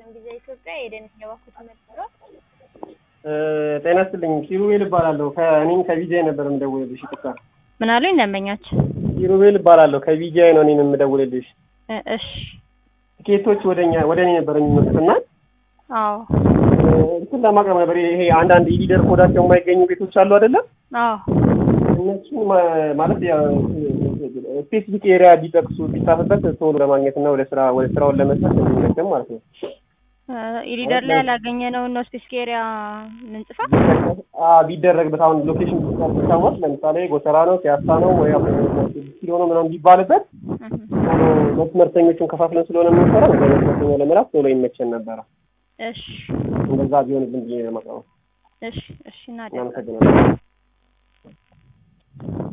ጊዜ ኢትዮጵያ የደንስ የባኩት መጥሮ ጤና ይስጥልኝ። ኪሩቤል እባላለሁ። ከእኔም ከቪጃይ ነበር የምደውልልሽ። ይቅርታ። ምን አሉኝ ደንበኛችን? ኪሩቤል እባላለሁ። ከቪጃይ ነው እኔም የምደውልልሽ። እ- እሺ ቲኬቶች ወደኛ ወደ እኔ ነበር የሚመጡት እና አዎ እንትን ለማቅረብ ነበር። ይሄ አንዳንድ የሊደር ኮዳቸው የማይገኙ ቤቶች አሉ አይደለም? አዎ እነሱን ማ- ማለት ስፔሲፊክ ኤሪያ ቢጠቅሱ ቢጻፍበት ቶሎ ለማግኘት እና ወደ ስራ ወደ ስራውን ለመስራት እንዲመቸም ማለት ነው። ኢሊደር ላይ ያላገኘነውን ነው ስፔሲፊክ ኤሪያ ምንጽፋ አ ቢደረግበት አሁን ሎኬሽን ቢታወቅ ለምሳሌ ጎተራ ነው፣ ፒያሳ ነው ወይ ኪሎ ነው ምናምን ቢባልበት መስመርተኞቹን ከፋፍለን ስለሆነ የምንሰራው ወደ መስመርተኛ ለመላክ ቶሎ ይመቸን ነበረ። እሺ እንደዛ ቢሆንልን ብዬ ነው የማቀረው። እሺ እሺ እናደርጋለን እናመሰግናለን።